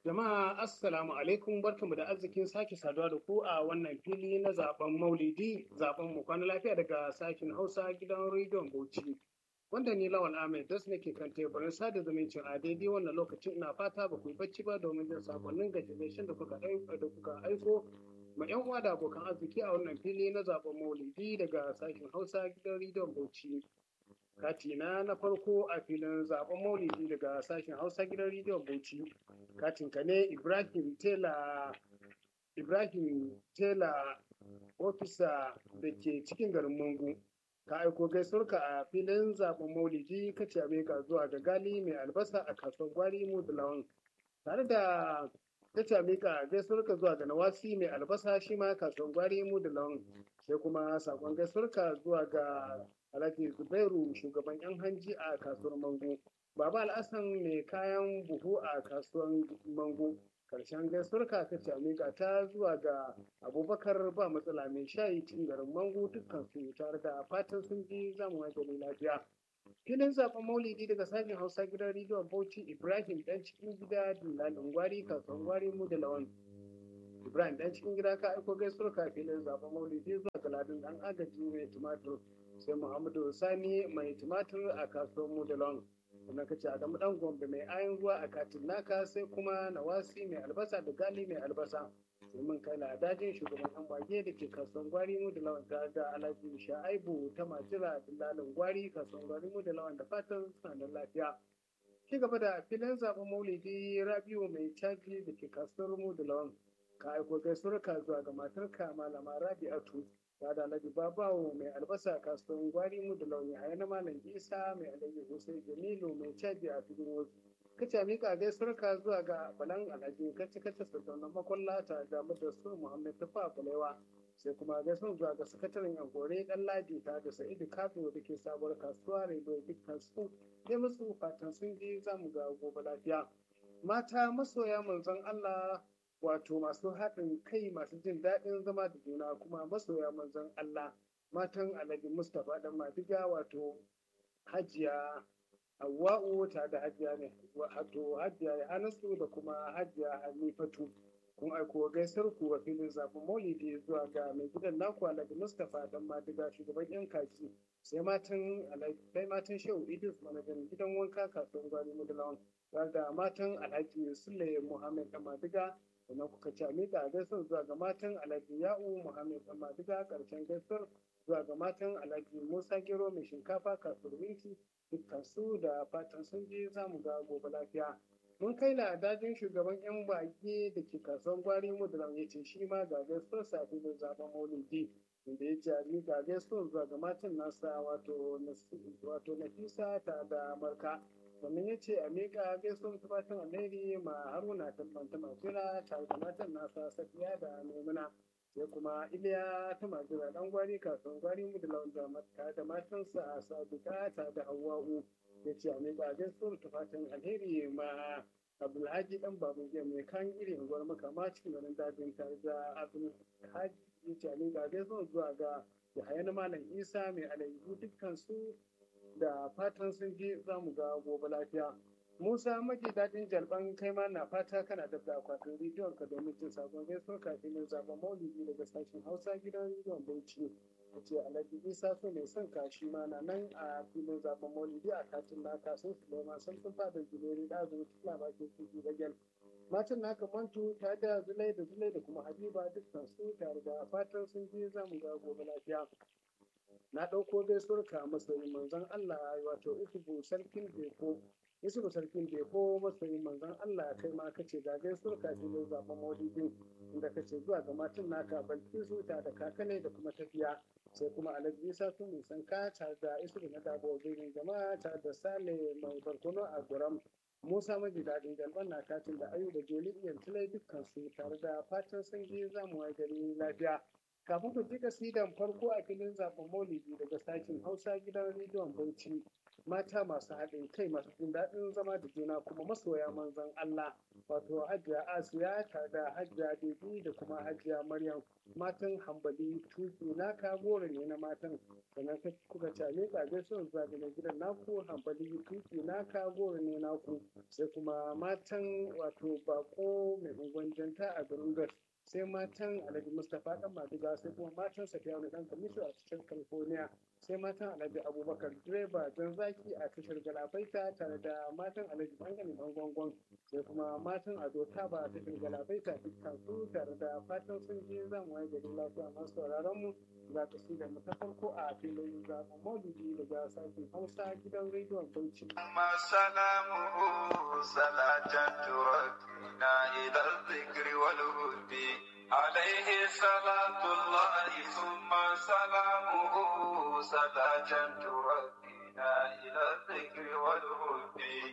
Jama'a Assalamu alaikum barkamu da arzikin sake saduwa da ku a wannan fili na zaben Maulidi zaben mu kwana lafiya daga sashen Hausa gidan rediyon Bauchi. Wanda ni Lawal Ahmed das nake kan teburin sada zumuncin a daidai wannan lokacin ina fata ba ku yi bacci ba domin jin sakonnin gaishe da kuka da kuka aiko ma yan uwa da abokan arziki a wannan fili na zaben Maulidi daga sashen Hausa gidan rediyon Bauchi. Katina na farko a filin zaben Maulidi daga sashen Hausa gidan rediyon Bauchi. Katin ka ne Ibrahim Tela Ibrahim Tela ofisa da ke cikin garin Mangu. Ka aiko gaisuwarka a filin zaben Maulidi ka ce ka zuwa ga gali mai albasa a kasuwar gwari Mudulawan. Tare da ta ce mika gaisuwarka zuwa ga Nawasi mai albasa shi ma kasuwar gwari Mudulawan. Sai kuma sakon gaisuwarka zuwa ga Alhaji Zubairu shugaban 'yan hanji a kasuwar Mangu. Baba Al'asan mai kayan buhu a kasuwar Mangu. Karshen gaisuwarka ta ce miƙa ta zuwa ga Abubakar ba matsala mai shayi cikin garin Mangu dukkan su tare da fatan sun ji zamu gani lafiya. Filin zaben Maulidi daga sashen Hausa gidan rediyon Bauchi Ibrahim dan cikin gida Dillalin Gwari kasuwar Gwari mu da Lawan. Ibrahim dan cikin gida ka aiko gaisuwarka filin zaben Maulidi zuwa ga Ladin dan agaji mai tumatur. sai Muhammadu Sani mai tumatur a kasuwar Mudalon. Kuma ka ce Adamu dan Gombe mai ayin ruwa a katin naka sai kuma Nawasi mai albasa da Gali mai albasa. Sai mun kai dajin shugaban yan bage da ke kasuwar Gwari Mudalon tare da Alhaji Sha'aibu ta Majira Dillalin Gwari kasuwar Gwari Mudalon da fatan suna da lafiya. Ci gaba da filin zaben Maulidi Rabiu mai caji da ke kasuwar Mudalon. Ka aiko gaisuwarka zuwa ga matarka Malama Rabi'atu. ta da alhaji babawo mai albasa kasuwan gwari mu da launi a yana malam isa mai alhaji hussein jamilu mai caji a filin wasu kace mika gaisuwar ka zuwa ga balan alhaji kace kace sardaunan makwalla ta da da su muhammad tafa balewa sai kuma gaisuwar zuwa ga sakataren yankore dan ladi ta da sa'idu kafin da ke sabuwar kasuwa rediyo dukkan su dai musu fatan sun ji za mu ga gobe lafiya mata masoya manzon allah wato masu haɗin kai masu jin daɗin zama da juna kuma masoya manzon Allah matan Alhaji Mustapha dan Madiga wato Hajiya Hawwa'u ta da Hajiya ne wato Hajiya Hanasu da kuma Hajiya Hanifatu kun aiko gaisar ku wa filin zaɓen Maulidi zuwa ga mai gidan naku Alhaji Mustapha dan Madiga shugaban yan kaji sai matan Alhaji matan Shehu Idris manajan gidan wanka kasuwar Gwari Mudulawan da matan Alhaji Sule Muhammad dan Madiga sannan kuka ci miƙa gaisuwar zuwa ga matan alhaji ya'u muhammed dan madiga ƙarshen gaisuwar zuwa ga matan alhaji musa gero mai shinkafa kasuwar minti dukkan su da fatan sun je za mu ga gobe lafiya mun kai la dajin shugaban yan bage da ke kasuwar gwari mudulam ya ce shi ma ga gaisuwar safi da zaben maulidi inda ya ce a miƙa gaisuwar zuwa ga matan nasa wato wato nafisa ta da marka sannan ya ce a miƙa gaisuwar fatan alheri ma haruna tabbanta majira tare da matan nasa safiya da maimuna sai kuma iliya ta majira dan gwari kasuwar gwari mu da lawan tare da matansa a sabita tare da hawa'u ya ce a miƙa gaisuwar fatan alheri ma abdulhaji dan babu mai kan irin gwar makama cikin garin dajin tare da abdulhaji ya ce a miƙa gaisuwar zuwa ga yahaya na malam isa mai alayyu dukkan su da fatan sun je za mu ga gobe lafiya. Musa maji daɗin jalban kai ma na fata kana da akwatin rediyon ka domin jin sabon gaisuwar kafin zaben maulidi daga sashen Hausa gidan rediyon Bauchi. A ce Alhaji Isa so mai son kashi ma na nan a filin zaben maulidi a katin naka sun su lema sun sun fada jimeri da zo tuna bakin kuji bagel. Matan naka mantu ta da zulai da zulai da kuma Habiba dukkan su tare da fatan sun je za mu ga gobe lafiya. na ɗauko gaisuwar ka masoyin manzon Allah wato isubu sarkin beko isubu sarkin beko masoyin manzon Allah kai ma kace ga gaisuwar ka filin zaben maulidin inda kace zuwa ga matan naka balkisu ta da kakane da kuma tafiya sai kuma alhaji isa sun nisan ka tare da isubu na dabo birnin jama'a tare da sale mai barkono a guram Musa maji daɗin galban na katin da ayu da joli iyan tulai dukkan su tare da fatan sun je zamu gari lafiya. kafin ku ji kasidan farko a filin zaben maulidi daga sashen hausa gidan rediyon bauchi mata masu haɗin kai masu jin daɗin zama da juna kuma masoya manzon Allah wato hajiya Asiya tare da hajiya Debi da kuma hajiya Maryam matan hambali tuki naka goro ne na matan sannan kuka ce miƙa gaisuwar zuwa ga gidan naku hambali tuki naka goro ne naku sai kuma matan wato bako mai unguwan janta a garin gas sai matan alhaji mustapha dan madiga sai kuma matan safiya mai dan kamisu a cikin california sai matan alhaji abubakar direba jan zaki a tashar galabaita tare da matan alhaji bangare dan gwangwan sai kuma matan ado taba a tashar galabaita dukkan su tare da fatan sun je zan waye garin lafiya masu sauraron mu za ta si da ta farko a filin zaɓen maulidi daga sashen hausa gidan rediyon bauchi. ما سلامه صلاة تردنا إلى الذكر والهد عليه صلاة الله ثم سلامه صلاة تردنا إلى الذكر والهد